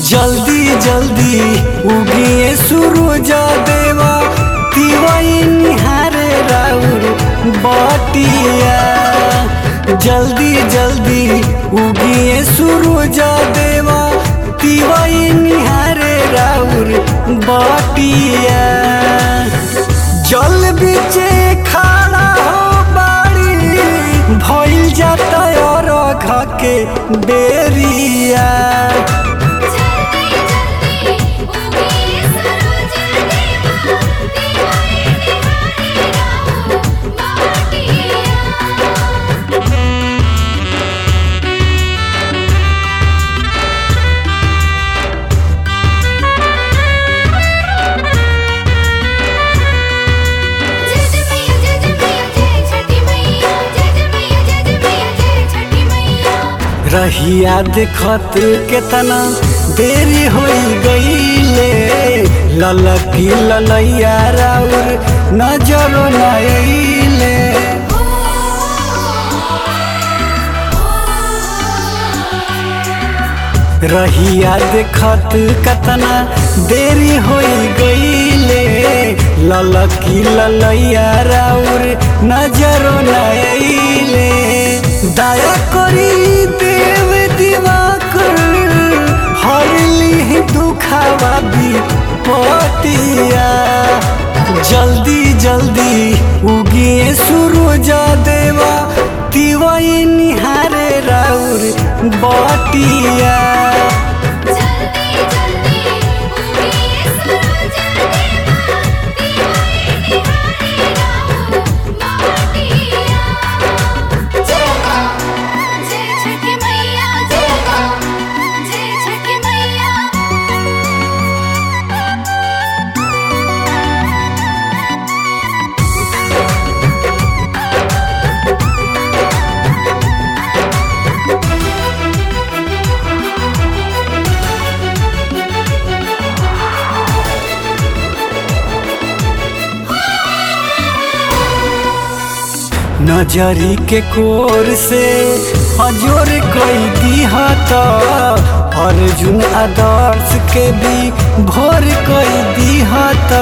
जल्दी जल्दी उगिए सूरज देवा तिवई निहारे राउर बटिया जल्दी जल्दी उगिए सूरज देवा तिवई निहारे राउर बटिया जल बीचे खड़ा हो बाड़ी भइल जाता और के बेरिया जल्दी जल्दी उगी सरोज देवा दिवाई निहारे राउर बाटिया जय जय मैया जय जय मैया जय छठी मैया जय जय मैया जय जय मैया जय छठी मैया रहिया देखत केतना देरी हो गईले ललकी ललैया राउर नजरो न अइले रहिया देखत केतना देरी हो गईले ललकी ललैया राउर नजरो न अइले दया करी देव दिवाकर हरली दुखावा भी पतिया जल्दी जल्दी उगिए सूरज देवा तिवई निहारे राउर बटिया जल्दी जल्दी उगी सरोज देवा दिवाई निहारे राउर बाटिया जय मां जय छठी मैया जय मां जय छठी मैया नजरी के कोर से हजोर कोई दिहत अर्जुन आदर्श के भी भोर कोई दिहत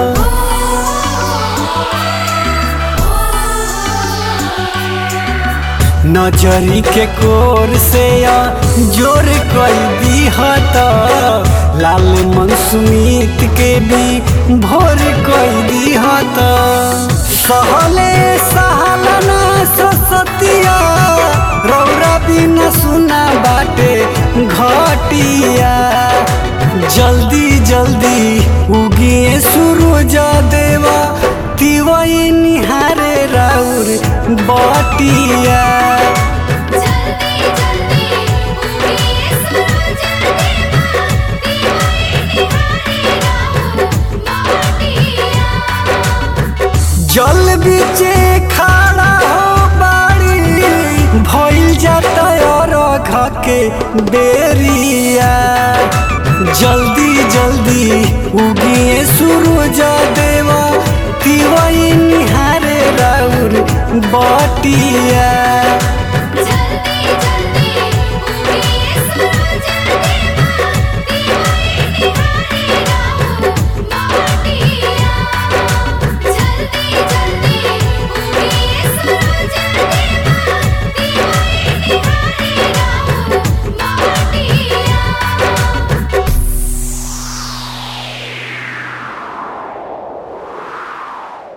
नजरी के कोर से या जोर कोई दिहत लाल मनसुमित के भी भोर कोई दिहत सहले सहलना ससतिया रौरा बिना सुना बाटे घटिया जल्दी जल्दी उगिए सूरज देवा तिवई निहारे राउर बटिया जल्दी जल्दी उगी सरोज देवा दिवाई निहारे राउर बाटिया जल बीचे खड़ा हो बाड़ी भइल जाता और के बेरिया जल्दी जल्दी उगिए सूरज देवा तिवई निहारे राउर बटिया